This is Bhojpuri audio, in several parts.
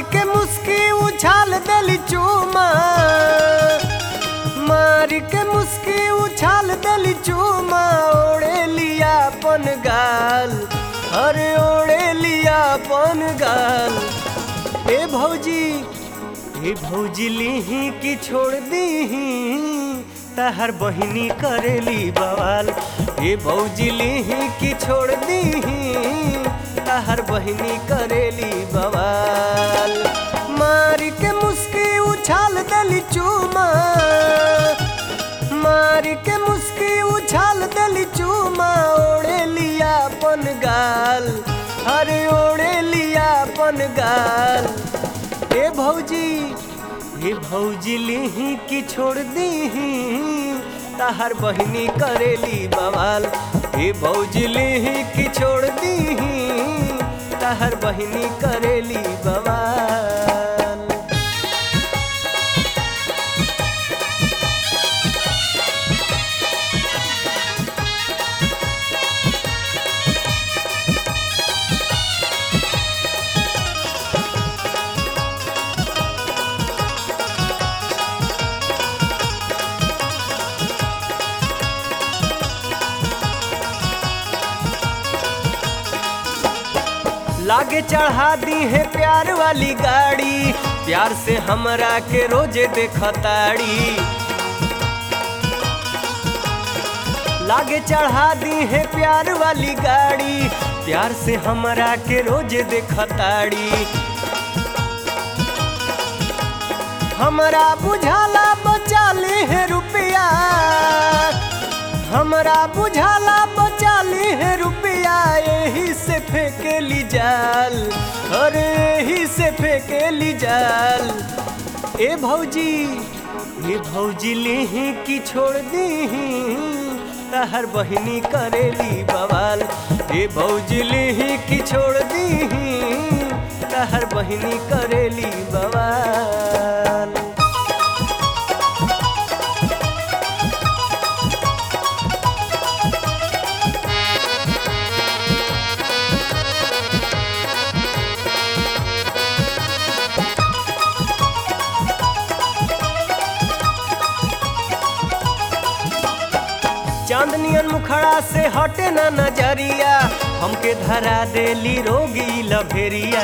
के मुस्की उछाल देली चूमा मार के मुस्की उछाल देली चूमा ओढ़े लिया अपन गाल अरे ओढ़े लिया अपन गाल ए भौजी ए भौजी लीही की छोड़ दीही तहर बहिनी करेली बवाल ए भौजी लीही की छोड़ दीही तहर बहिनी करेली बवाल मार के मुस्की उछाल देली चूमा मार के मुस्की उछाल देली चूमा ओढ़े लिया अपन गाल अरे ओढ़े लिया अपन गाल ए भौजी ए भौजी लिही की छोड़ दीही तहर बहिनी करेली बवाल ए भौजी लिही की छोड़ दीही तहर बहिनी करेली बवाल लागे चढ़ा दी है प्यार वाली गाड़ी प्यार से हमरा के रोजे देखताड़ी लागे चढ़ा दी है प्यार वाली गाड़ी प्यार से हमरा के रोजे देखताड़ी हमरा बुझाला बचा ली है रुपया हमरा बुझाला बचा ली है रुपया यही से फेंकेली जाल अरे यही से फेंकेली जाल ए भौजी ए भौजी लेही की छोड़ दीही तहर बहिनी करेली बवाल ए भौजी लेही की छोड़ दीही तहर बहिनी करेली बवाल चांदनियन मुखड़ा से हटे ना नजरिया हमके धरा देली रोगी लभेरिया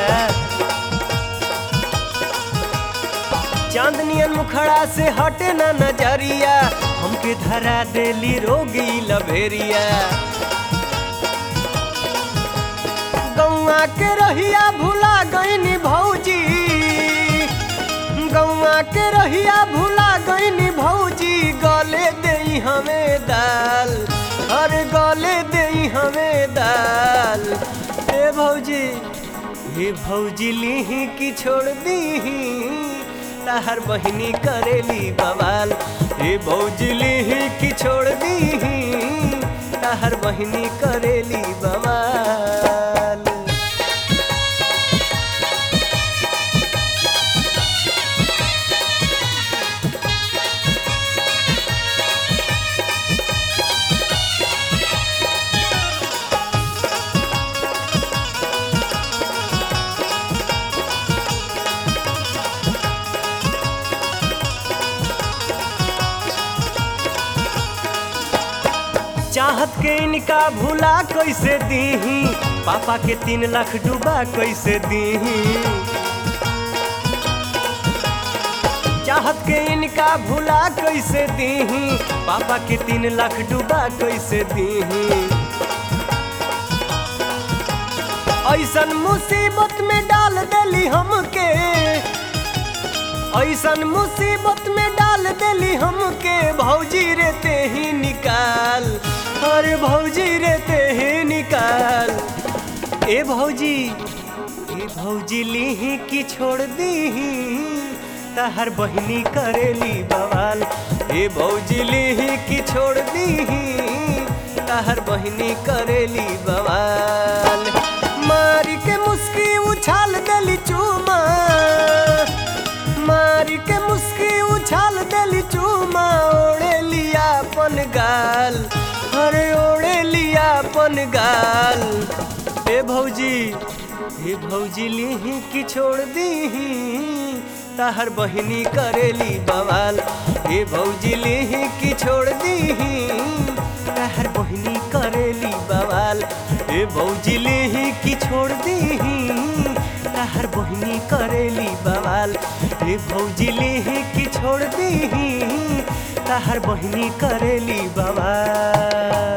चांदनियन मुखड़ा से हटे ना नजरिया हमके धरा देली रोगी लभेरिया गौआ के रहिया भुला गईनी भौजी गौआ के रहिया भुला गईनी भौजी गले दई हमें दाल अरे गले दई हमें दाल ए भौजी हे भौजी लीही की छोड़ दीही तहर बहिनी करेली बवाल हे भौजी लीही की छोड़ दीही तहर बहिनी करेली बवाल चाहत के इनका भूला कैसे दीही पापा के तीन लाख डूबा कैसे दीही चाहत के इनका भूला कैसे दीही पापा के तीन लाख डूबा कैसे दीही ऐसन मुसीबत में डाल देली हमके ऐसन मुसीबत में डाल देली हमके भौजी रेते ही निकाल अरे भौजी रेते ही निकाल ए भौजी ए भौजी लीही की छोड़ दीही तहर बहिनी करेली बवाल ए भौजी लीही की छोड़ दीही तहर बहिनी करेली बवाल मार के मुस्की उछाल देली चूमा मार के मुस्की उछाल देली चूमा ओढ़े लिया अपन गाल अरे ओढ़े लिया अपन गाल ए भौजी हे भौजी लिही कि छोड़ दीही ताहर बहिनी करेली बवाल हे भौजी लिही कि छोड़ दीही ताहर बहिनी करेली बवाल हे भौजी लिही कि छोड़ दीही ताहर बहिनी करेली बवाल हे भौजी लिही कि छोड़ दीही ताहर बहिनी करेली बवाल